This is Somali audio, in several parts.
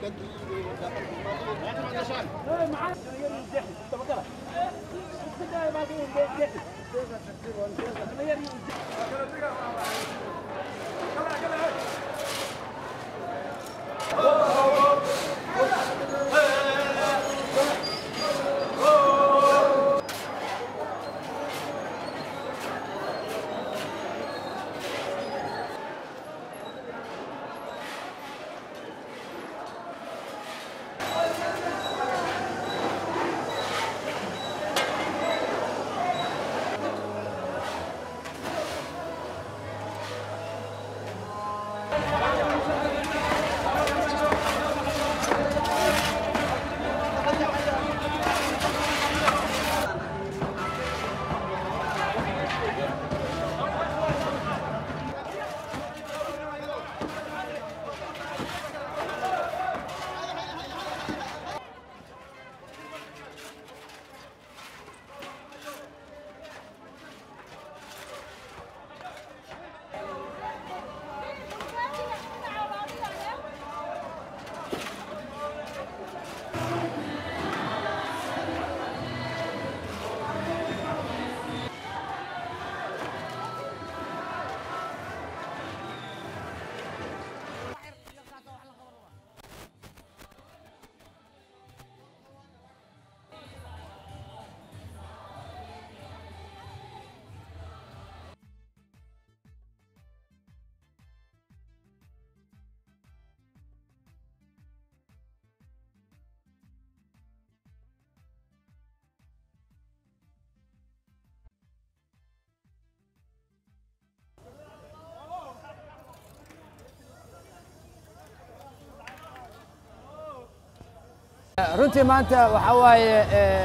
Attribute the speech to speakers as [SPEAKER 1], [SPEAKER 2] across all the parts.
[SPEAKER 1] runtii maanta waxaa waaye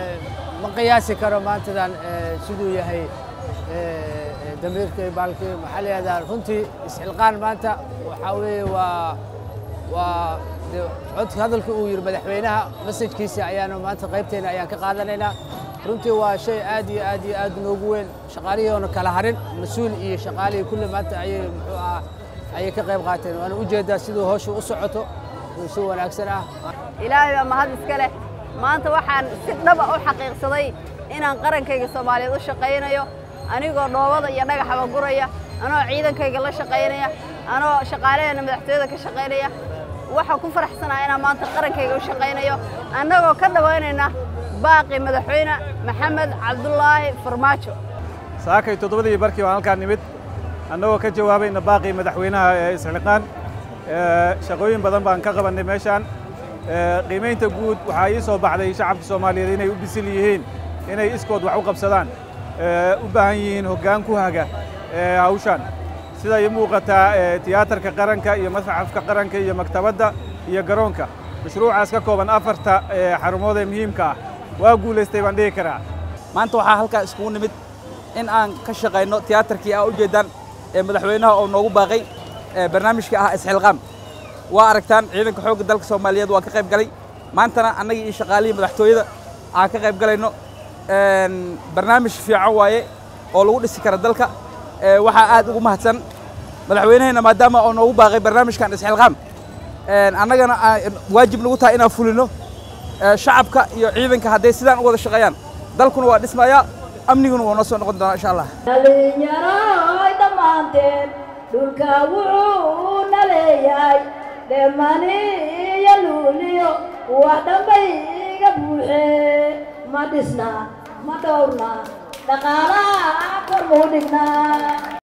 [SPEAKER 1] ma qiyaasi karo maantadan siduu yahay damiirka iyo baalkii maxaa layihahdaa runtii isxilqaan maanta waxaa weeye waa waa de codka hadalka uu yidhi madaxweynaha masajkiisa ayaanu maanta qaybteena ayaan ka qaadanaynaa runtii waa shay aad iyo aad iyo aad noogu weyn shaqaalihii oona kala harin mas-uul iyo shaqaalihii kulli maanta ayay muxuu ahaa ayay ka qayb qaateen waana ujeedaa siduu hawsha u socoto si wanaagsan ah
[SPEAKER 2] ilaahay baa mahad iska leh maanta waxaan si dhaba u xaqiiqsaday inaan qarankayga soomaaliyeed u shaqaynayo anigoo dhoobada iyo dhagaxaba guraya anoo ciidankayga la shaqaynaya anoo shaqaalaheena madaxtooyada ka shaqaynaya waxaan ku faraxsanaha inaan maanta qarankayga u shaqaynayo annagoo ka dhawaynayna baaqi madaxweyne maxamed cabdulaahi farmaajo
[SPEAKER 3] saakay toddobadii barkii baan halkaan nimid annagoo ka jawaabayna baaqii madaxweynaha ee isxilqaan shaqooyin badan baan ka qabannay meeshaan qiimaynta guud waxaa ii soo baxday shacabka soomaaliyeed inay u bisil yihiin inay iskood wax u qabsadaan u baahan yihiin hoggaan ku haga hawshaan sida ii muuqataa tiyaatarka qaranka iyo masxafka qaranka iyo maktabadda iyo garoonka mashruucaas ka kooban afarta xarumood ee muhiimka ah waa guulaystay baan dhihi karaa
[SPEAKER 4] maanta waxaa halkaa iskugu nimid in aan ka shaqayno tiyaatarkii aa ujeeddaan ee madaxweynaha oo noogu baaqay barnaamijka ah isxilqaam waa aragtaan ciidanka xoogga dalka soomaaliyeed waa ka qayb galay maantana annagii iyo shaqaalihii madaxtooyada aan ka qayb galayno barnaamij fiican waaye oo lagu dhisi kara dalka waxaa aad ugu mahadsan madaxweynaheenna maadaama oo noogu baaqay barnaamijkan isxilqaam annagana waajib nagu tahay inaan fulino shacabka iyo ciidanka hadday sidaan u wada shaqeeyaan dalkuna waa dhismayaa amniguna waa noo soo noqon doonaa insha allah
[SPEAKER 5] dhalinyaroy dhammaanteen dhulka wuxuu na leeyahay dheemaniyo luuliyo wax dhambay iga buuxe ma dhisna ma dhowrna dhaqaalaha kor muu dhignaa